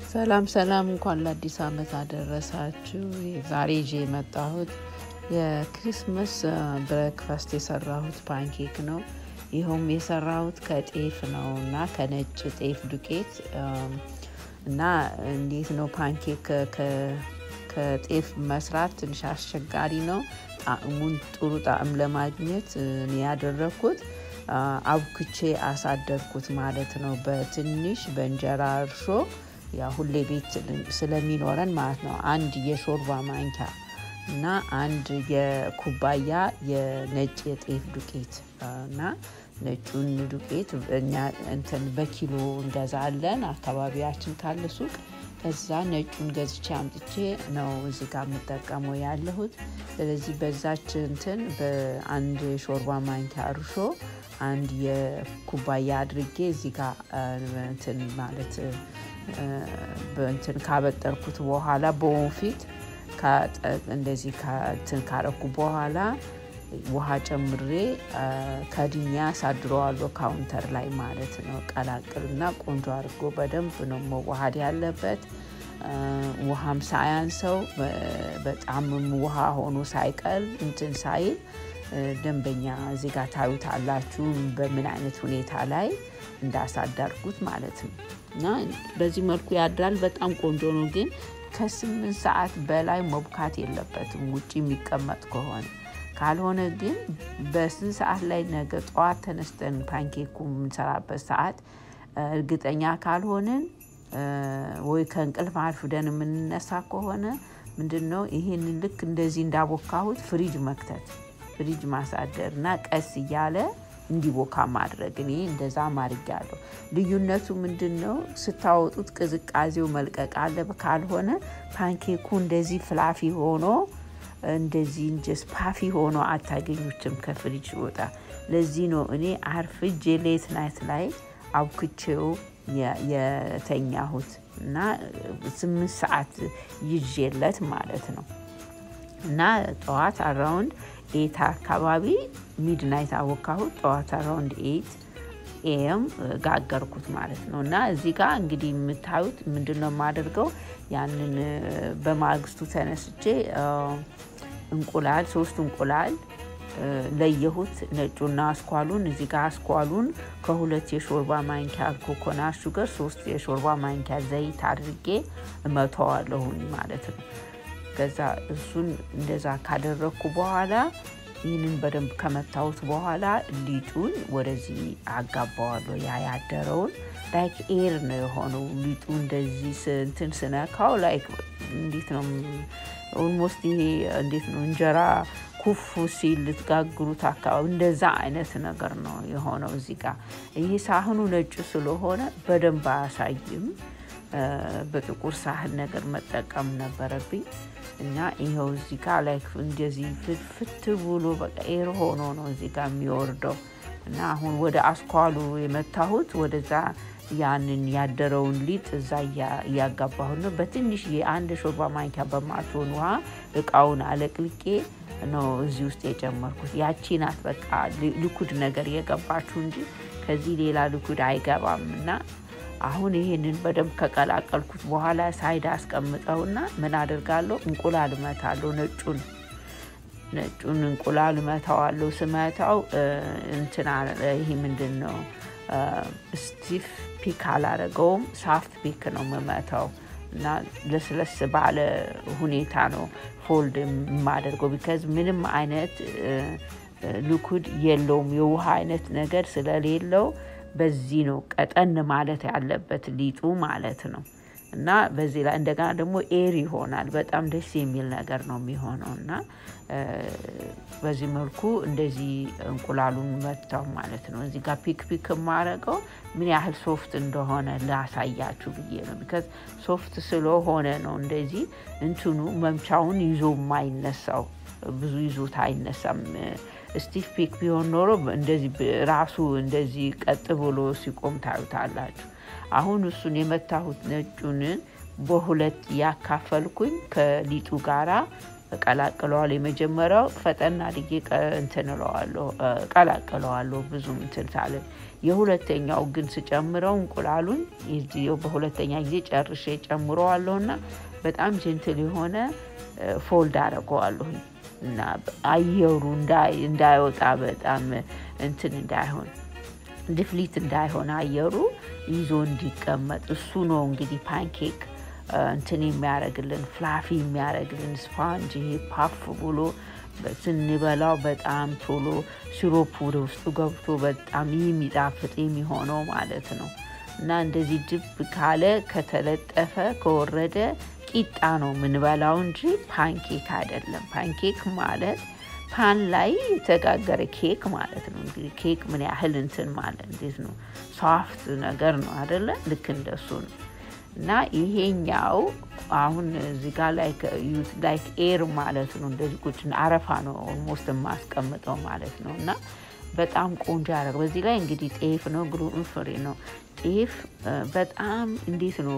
ሰላም ሰላም፣ እንኳን ለአዲስ ዓመት አደረሳችሁ። ዛሬ ይዤ የመጣሁት የክሪስመስ ብሬክፋስት የሰራሁት ፓንኬክ ነው። ይኸውም የሰራሁት ከጤፍ ነው እና ከነጭ ጤፍ ዱቄት እና እንዴት ነው ፓንኬክ ከጤፍ መስራት ትንሽ አስቸጋሪ ነው። ጣዕሙን ጥሩ ጣዕም ለማግኘት እኔ ያደረግኩት አብኩቼ አሳደርኩት ማለት ነው። በትንሽ በእንጀራ እርሾ ያ ሁሌ ቤት ስለሚኖረን ማለት ነው። አንድ የሾርባ ማንኪያ እና አንድ የኩባያ የነጭ የጤፍ ዱቄት እና ነጩን ዱቄት እኛ እንትን በኪሎ እንገዛለን አካባቢያችን ካለ ሱቅ። ከዛ ነጩን ገዝቼ አምጥቼ ነው እዚህ ጋር የምጠቀመው ያለሁት። ስለዚህ በዛች እንትን በአንድ ሾርባ ማንኪያ እርሾ አንድ የኩባያ አድርጌ እዚህ ጋር እንትን ማለት በእንትን ካበጠርኩት በኋላ በወንፊት እንደዚህ እንትን ካረኩ በኋላ ውሃ ጨምሬ ከድኛ አሳድረዋለሁ ካውንተር ላይ ማለት ነው። ቀላቅልና ቆንጆ አድርጎ በደንብ ነው መዋሃድ ያለበት። ውሃም ሳያንሰው በጣም ውሃ ሆኖ ሳይቀል እንትን ሳይል ደንበኛ እዚህ ጋር ታዩታላችሁ በምን አይነት ሁኔታ ላይ እንዳሳደርኩት ማለት ነው። እና በዚህ መልኩ ያድራል። በጣም ቆንጆ ነው። ግን ከስምንት ሰዓት በላይ መብካት የለበትም ውጭ የሚቀመጥ ከሆነ ካልሆነ ግን በስንት ሰዓት ላይ ነገ ጠዋት ተነስተን ፓንኬኩ የምንሰራበት ሰዓት እርግጠኛ ካልሆንን ወይ ከእንቅልፍ አርፍደን የምንነሳ ከሆነ ምንድን ነው ይህንን ልክ እንደዚህ እንዳቦካሁት ፍሪጅ መክተት ፍሪጅ ማሳደር እና ቀስ እያለ እንዲቦካ ማድረግ። እኔ እንደዛ አድርጌያለሁ። ልዩነቱ ምንድን ነው? ስታወጡት ቅዝቃዜው መልቀቅ አለ። ካልሆነ ፓንኬኩ እንደዚህ ፍላፊ ሆኖ እንደዚህ እንጀ ስፓፊ ሆኖ አታገኙትም ከፍሪጅ ወጣ። ለዚህ ነው እኔ አርፍጄ ሌት ናይት ላይ አብኩቼው የተኛሁት እና ስምንት ሰዓት ይዤለት ማለት ነው እና ጠዋት አራውንድ ኤት አካባቢ ሚድናይት አወካሁት። ጠዋት አራውንድ ኤት ኤም ጋገርኩት ማለት ነው። እና እዚህ ጋር እንግዲህ የምታዩት ምንድን ነው የማደርገው ያንን በማግስቱ ተነስቼ እንቁላል ሶስት እንቁላል ለየሁት፣ ነጩና አስኳሉን። እዚህ ጋር አስኳሉን ከሁለት የሾርባ ማንኪያ ኮኮናት ሹገር ሶስት የሾርባ ማንኪያ ዘይት አድርጌ እመተዋለሁኝ ማለት ነው። ከዛ እሱን እንደዛ ካደረግኩ በኋላ ይህንን በደንብ ከመታሁት በኋላ ሊጡን ወደዚህ አጋባዋለሁ። ያ ያደረውን ላይክ ኤር ነው የሆነው ሊጡ እንደዚህ እንትን ስነካው ላይክ እንዴት ነው ኦልሞስት ይሄ እንዴት ነው እንጀራ ኩፍ ሲል ልትጋግሩት አካባቢ እንደዛ አይነት ነገር ነው የሆነው። እዚህ ጋር ይሄ ሳህኑ ነጭ ስለሆነ በደንብ አያሳይም። በጥቁር ሳህን ነገር መጠቀም ነበረብኝ እና ይኸው እዚህ ጋር ላይ እንደዚህ ፍት ብሎ በቃ ኤር ሆኖ ነው እዚህ ጋር የሚወርደው እና አሁን ወደ አስኳሉ የመታሁት ወደዛ ያንን ያደረውን ሊጥ እዛ እያጋባሁት ነው። በትንሽ የአንድ ሾርባ ማንኪያ በማትሆን ውሃ እቃውን አለቅልቄ ነው እዚህ ውስጥ የጨመርኩት። ያቺ ናት በቃ ልኩድ ነገር የገባችሁ እንጂ ከዚህ ሌላ ልኩድ አይገባም እና አሁን ይሄንን በደንብ ከቀላቀልኩት በኋላ ሳይድ አስቀምጠውና ምን አደርጋለሁ? እንቁላል እመታለሁ። ነጩን ነጩን እንቁላል እመታዋለሁ። ስመታው እንትና ይሄ ምንድን ነው ስቲፍ ፒክ አላረገውም፣ ሳፍት ፒክ ነው የምመታው እና ለስለስ ባለ ሁኔታ ነው ፎልድ የማደርገው ቢከዝ ምንም አይነት ልኩድ የለውም የውሃ አይነት ነገር ስለሌለው በዚህ ነው ቀጠን ማለት ያለበት ሊጡ ማለት ነው። እና በዚህ ላይ እንደገና ደግሞ ኤር ይሆናል። በጣም ደስ የሚል ነገር ነው የሚሆነው እና በዚህ መልኩ እንደዚህ እንቁላሉን መታው ማለት ነው። እዚህ ጋር ፒክ ፒክ የማረገው ምን ያህል ሶፍት እንደሆነ ላሳያችሁ ብዬ ነው። ቢካዝ ሶፍት ስለሆነ ነው እንደዚህ እንትኑ መምቻውን ይዞ የማይነሳው ብዙ ይዞት አይነሳም። ስቲፍ ፒክ ቢሆን ኖሮ እንደዚህ ራሱ እንደዚህ ቀጥ ብሎ ሲቆም ታዩታላችሁ። አሁን እሱን የመታሁት ነጩን በሁለት ያካፈልኩኝ ከሊጡ ጋራ እቀላቅለዋለሁ። የመጀመሪያው ፈጠን አድርጌ እንትን እለዋለሁ እቀላቅለዋለሁ ብዙም እንትን ሳልል። የሁለተኛው ግን ስጨምረው እንቁላሉን በሁለተኛ ጊዜ ጨርሼ ጨምረዋለሁ እና በጣም ጀንትል የሆነ ፎልድ አደርገዋለሁ እና አየሩ እንዳይወጣ በጣም እንትን እንዳይሆን ድፍሊት እንዳይሆን አየሩ ይዞ እንዲቀመጥ እሱ ነው እንግዲህ ፓንኬክ እንትን የሚያደርግልን ፍላፊ የሚያደርግልን ስፓንጅ ይሄ ፓፍ ብሎ ስንበላው በጣም ቶሎ ሲሮፕ ወደ ውስጡ ገብቶ በጣም የሚጣፍጥ የሚሆነው ማለት ነው። እና እንደዚህ ድብ ካለ ከተለጠፈ ከወረደ ቂጣ ነው የምንበላው እንጂ ፓንኬክ አይደለም። ፓንኬክ ማለት ፓን ላይ የተጋገረ ኬክ ማለት ነው። እንግዲህ ኬክ ምን ያህል እንትን ማለት እንዴት ነው? ሶፍት ነገር ነው አደለ? ልክ እንደሱ ነው። እና ይሄኛው አሁን እዚህ ጋር ላይክ ኤር ማለት ነው። እንደዚህ ቁጭ አረፋ ነው ኦልሞስት የማስቀምጠው ማለት ነው። እና በጣም ቆንጆ ያደረግ በዚህ ላይ እንግዲህ ጤፍ ነው፣ ግሉተን ፍሪ ነው። ጤፍ በጣም እንዴት ነው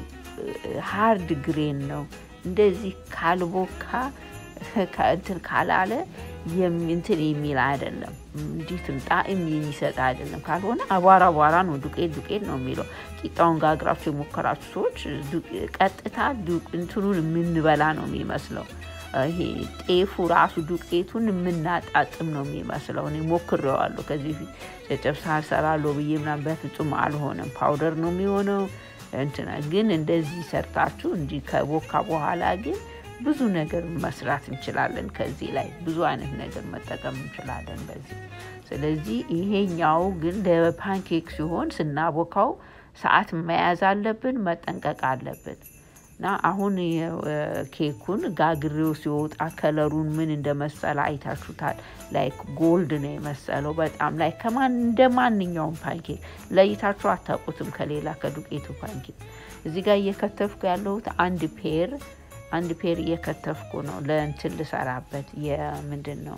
ሃርድ ግሬን ነው። እንደዚህ ካልቦካ እንትን ካላለ እንትን የሚል አይደለም። እንዴት ጣዕም የሚሰጥ አይደለም። ካልሆነ አቧራ አቧራ ነው፣ ዱቄት ዱቄት ነው የሚለው። ቂጣውን ጋግራችሁ የሞከራችሁ ሰዎች ቀጥታ እንትኑን የምንበላ ነው የሚመስለው። ይሄ ጤፉ ራሱ ዱቄቱን የምናጣጥም ነው የሚመስለው። እኔ ሞክሬዋለሁ ከዚህ ፊት ጨጨብሳ እሰራለሁ ብዬ ምናምን በፍጹም አልሆነም። ፓውደር ነው የሚሆነው። እንትና ግን እንደዚህ ሰርታችሁ እንጂ ከቦካ በኋላ ግን ብዙ ነገር መስራት እንችላለን። ከዚህ ላይ ብዙ አይነት ነገር መጠቀም እንችላለን በዚህ። ስለዚህ ይሄኛው ግን ለፓንኬክ ሲሆን ስናቦካው ሰዓት መያዝ አለብን፣ መጠንቀቅ አለብን። እና አሁን ኬኩን ጋግሬው ሲወጣ ከለሩን ምን እንደመሰለ አይታችሁታል። ላይክ ጎልድ ነው የመሰለው በጣም ላይ ከማን እንደ ማንኛውም ፓንኬክ ለይታችሁ አታውቁትም ከሌላ ከዱቄቱ ፓንኬክ። እዚህ ጋር እየከተፍኩ ያለሁት አንድ ፔር አንድ ፔር እየከተፍኩ ነው ለእንትን ልሰራበት የምንድን ነው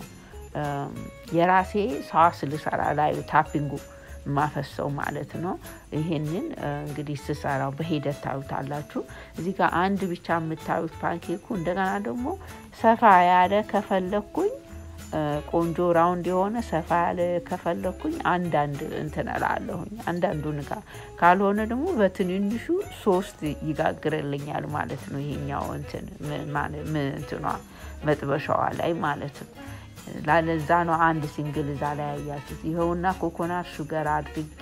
የራሴ ሳስ ልሰራ ላዩ ታፒንጉ የማፈሰው ማለት ነው። ይሄንን እንግዲህ ስሰራው በሂደት ታዩታላችሁ። እዚህ ጋር አንድ ብቻ የምታዩት ፓንኬኩ እንደገና ደግሞ ሰፋ ያለ ከፈለኩኝ ቆንጆ ራውንድ የሆነ ሰፋ ያለ ከፈለኩኝ አንዳንድ እንትን እላለሁኝ አንዳንዱን ጋር ካልሆነ ደግሞ በትንንሹ ሶስት ይጋግርልኛል ማለት ነው። ይሄኛው እንትን እንትኗ መጥበሻዋ ላይ ማለት ነው። ላለዛ ነው አንድ ሲንግል እዛ ላይ ያያችሁት። ይኸውና ኮኮናት ሹገር አድርጌ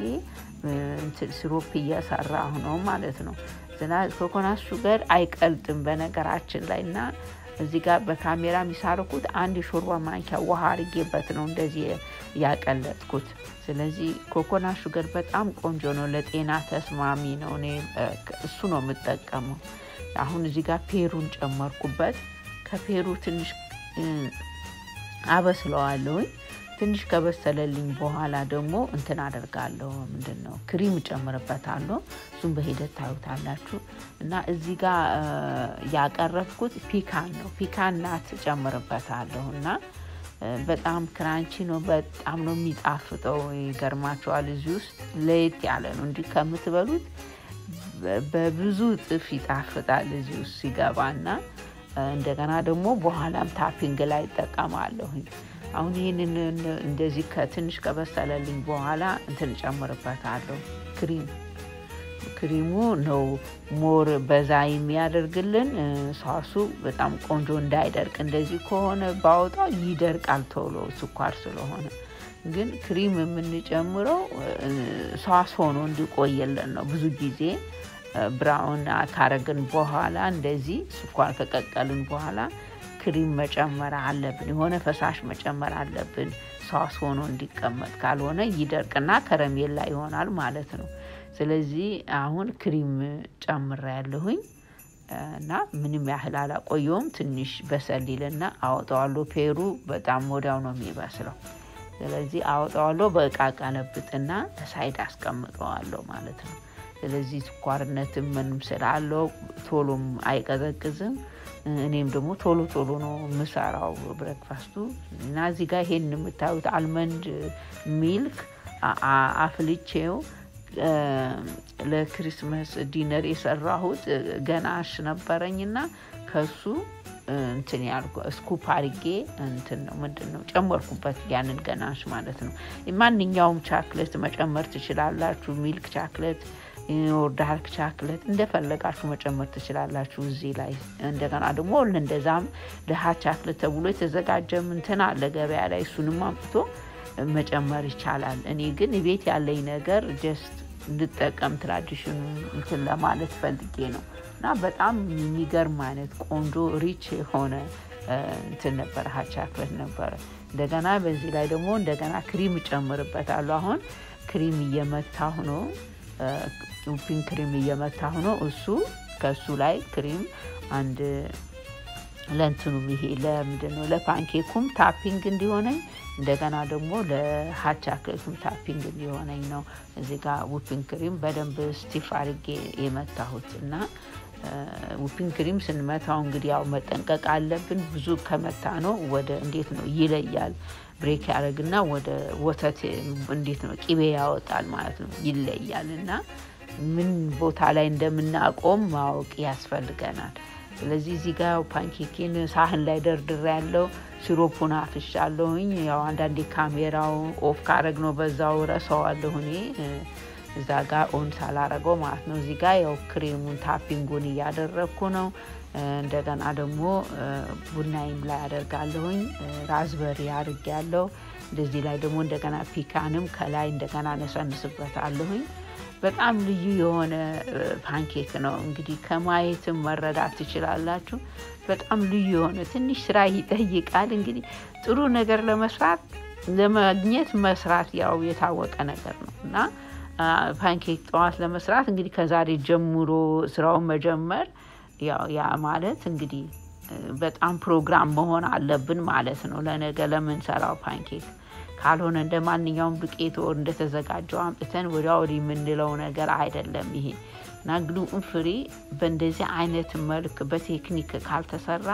ሲሮፕ እየሰራሁ ነው ማለት ነው። ኮኮናት ሹገር አይቀልጥም በነገራችን ላይ እና እዚህ ጋር በካሜራ የሚሳርኩት አንድ የሾርባ ማንኪያ ውሃ አርጌበት ነው እንደዚህ ያቀለጥኩት። ስለዚህ ኮኮናት ሹገር በጣም ቆንጆ ነው፣ ለጤና ተስማሚ ነው። እኔ እሱ ነው የምጠቀመው። አሁን እዚህ ጋር ፔሩን ጨመርኩበት። ከፔሩ ትንሽ አበስለዋለሁኝ። ትንሽ ከበሰለልኝ በኋላ ደግሞ እንትን አደርጋለሁ። ምንድን ነው ክሪም እጨምርበታለሁ። እሱም በሂደት ታዩታላችሁ። እና እዚህ ጋር ያቀረብኩት ፒካን ነው። ፒካን ናት እጨምርበታለሁ እና በጣም ክራንቺ ነው። በጣም ነው የሚጣፍጠው። ይገርማቸዋል። እዚህ ውስጥ ለየት ያለ ነው። እንዲህ ከምትበሉት በብዙ እጥፍ ይጣፍጣል እዚህ ውስጥ ሲገባና እንደገና ደግሞ በኋላም ታፒንግ ላይ ይጠቀማለሁኝ። አሁን ይህንን እንደዚህ ከትንሽ ከበሰለልኝ በኋላ እንትን ጨምርበታለሁ ክሪም ክሪሙ ነው ሞር በዛ የሚያደርግልን ሳሱ በጣም ቆንጆ እንዳይደርቅ። እንደዚህ ከሆነ ባወጣው ይደርቃል ቶሎ ስኳር ስለሆነ። ግን ክሪም የምንጨምረው ሳስ ሆኖ እንዲቆየልን ነው ብዙ ጊዜ ብራውን ካረግን በኋላ እንደዚህ ስኳር ከቀቀልን በኋላ ክሪም መጨመር አለብን። የሆነ ፈሳሽ መጨመር አለብን ሳስ ሆኖ እንዲቀመጥ፣ ካልሆነ ይደርቅና ከረሜላ ይሆናል ማለት ነው። ስለዚህ አሁን ክሪም ጨምሬ ያለሁኝ እና ምንም ያህል አላቆየውም። ትንሽ በሰል ይልና አወጣዋለሁ። ፔሩ በጣም ወዲያው ነው የሚበስለው። ስለዚህ አወጣዋለሁ። በእቃ ቀለብጥና ሳይድ አስቀምጠዋለሁ ማለት ነው። ስለዚህ ስኳርነትም ምንም ስላለው ቶሎም አይቀዘቅዝም። እኔም ደግሞ ቶሎ ቶሎ ነው የምሰራው ብሬክፋስቱ እና እዚህ ጋር ይሄን የምታዩት አልመንድ ሚልክ አፍልቼው ለክሪስመስ ዲነር የሰራሁት ገናሽ ነበረኝና ከሱ እንትን ያልኩ ስኩፕ አርጌ እንትን ነው ምንድን ነው ጨመርኩበት ያንን ገናሽ ማለት ነው። ማንኛውም ቻክሌት መጨመር ትችላላችሁ። ሚልክ ቻክሌት ኦር ዳርክ ቻክሌት እንደፈለጋችሁ መጨመር ትችላላችሁ እዚህ ላይ። እንደገና ደግሞ እንደዛም ለሀት ቻክሌት ተብሎ የተዘጋጀም እንትን አለ ገበያ ላይ እሱንም አምጥቶ መጨመር ይቻላል። እኔ ግን ቤት ያለኝ ነገር ጀስት እንድጠቀም ትራዲሽኑ እንትን ለማለት ፈልጌ ነው እና በጣም የሚገርም አይነት ቆንጆ ሪች የሆነ እንትን ነበረ ሀት ቻክሌት ነበረ። እንደገና በዚህ ላይ ደግሞ እንደገና ክሪም እጨምርበታለሁ። አሁን ክሪም እየመታሁ ነው ዊፒንግ ክሪም እየመታሁ ነው። እሱ ከእሱ ላይ ክሪም አንድ ለእንትኑም ይሄ ለምንድን ነው ለፓንኬኩም ታፒንግ እንዲሆነኝ እንደገና ደግሞ ለሀት ቻክሌቱም ታፒንግ እንዲሆነኝ ነው እዚህ ጋር ዊፒንግ ክሪም በደንብ ስቲፍ አድርጌ የመታሁት እና ዊፒንግ ክሪም ስንመታው እንግዲህ ያው መጠንቀቅ አለብን። ብዙ ከመታ ነው ወደ እንዴት ነው ይለያል። ብሬክ ያደርግና ወደ ወተት እንዴት ነው ቂቤ ያወጣል ማለት ነው ይለያል። እና ምን ቦታ ላይ እንደምናቆም ማወቅ ያስፈልገናል። ስለዚህ እዚህ ጋር ፓንኬኪን ሳህን ላይ ደርድሬ ያለው ሲሮፑን አፍሻለሁኝ። ያው አንዳንዴ ካሜራው ኦፍ ካረግ ነው በዛው ረሰዋለሁ እኔ እዛ ጋር ኦን ሳላረገው ማለት ነው። እዚህ ጋር ያው ክሬሙን ታፒንጉን እያደረግኩ ነው። እንደገና ደግሞ ቡናይም ላይ አደርጋለሁኝ። ራዝበሪ አድርግ ያለው እንደዚህ ላይ ደግሞ እንደገና ፒካንም ከላይ እንደገና ነሰንስበታለሁኝ። በጣም ልዩ የሆነ ፓንኬክ ነው። እንግዲህ ከማየትም መረዳት ትችላላችሁ። በጣም ልዩ የሆነ ትንሽ ስራ ይጠይቃል። እንግዲህ ጥሩ ነገር ለመስራት ለማግኘት መስራት ያው የታወቀ ነገር ነው እና ፓንኬክ ጠዋት ለመስራት እንግዲህ ከዛሬ ጀምሮ ስራውን መጀመር ያው ያ ማለት እንግዲህ በጣም ፕሮግራም መሆን አለብን ማለት ነው ለነገ ለምንሰራው ፓንኬክ። ካልሆነ እንደ ማንኛውም ዱቄት ወር እንደተዘጋጀው አምጥተን ወዲያ ወዲህ የምንለው ነገር አይደለም ይሄ እና ግሉን ፍሪ በእንደዚህ አይነት መልክ በቴክኒክ ካልተሰራ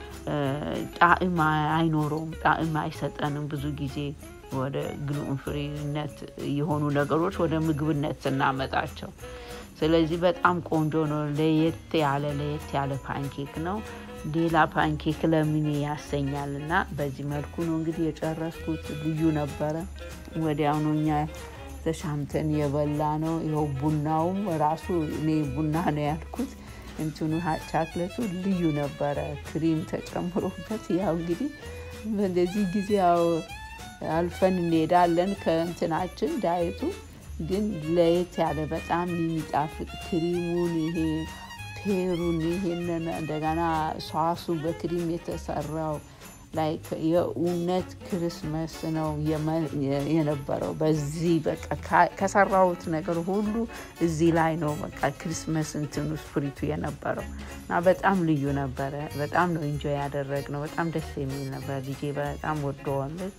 ጣዕም አይኖረውም፣ ጣዕም አይሰጠንም። ብዙ ጊዜ ወደ ግሉን ፍሪነት የሆኑ ነገሮች ወደ ምግብነት ስናመጣቸው ስለዚህ በጣም ቆንጆ ነው። ለየት ያለ ለየት ያለ ፓንኬክ ነው። ሌላ ፓንኬክ ለምን ያሰኛል እና በዚህ መልኩ ነው እንግዲህ የጨረስኩት። ልዩ ነበረ። ወዲያውኑ እኛ ተሻምተን የበላ ነው። ይኸው ቡናውም ራሱ እኔ ቡና ነው ያልኩት። እንትኑ ቻክለቱ ልዩ ነበረ፣ ክሪም ተጨምሮበት። ያው እንግዲህ በዚህ ጊዜ ያው አልፈን እንሄዳለን ከእንትናችን ዳየቱ ግን ለየት ያለ በጣም የሚጣፍጥ ክሪሙን ይሄ ፔሩን ይሄንን እንደገና ሷሱ በክሪም የተሰራው ላይ የእውነት ክርስመስ ነው የነበረው። በዚህ በቃ ከሰራሁት ነገር ሁሉ እዚህ ላይ ነው በቃ ክርስመስ እንትኑ ስፕሪቱ የነበረው እና በጣም ልዩ ነበረ። በጣም ነው ኢንጆይ ያደረግነው። በጣም ደስ የሚል ነበር። ልጄ በጣም ወደዋለች።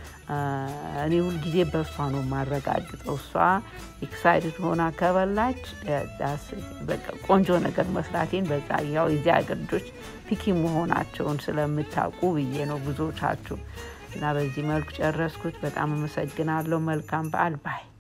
እኔ ሁልጊዜ በእሷ ነው የማረጋግጠው። እሷ ኤክሳይድድ ሆና ከበላች ቆንጆ ነገር መስራቴን በዛ ያው የዚህ ሀገር ልጆች ፒኪ መሆናቸውን ስለምታውቁ ብዬ ነው ብዙዎቻችሁ። እና በዚህ መልኩ ጨረስኩት። በጣም አመሰግናለሁ። መልካም በዓል ባይ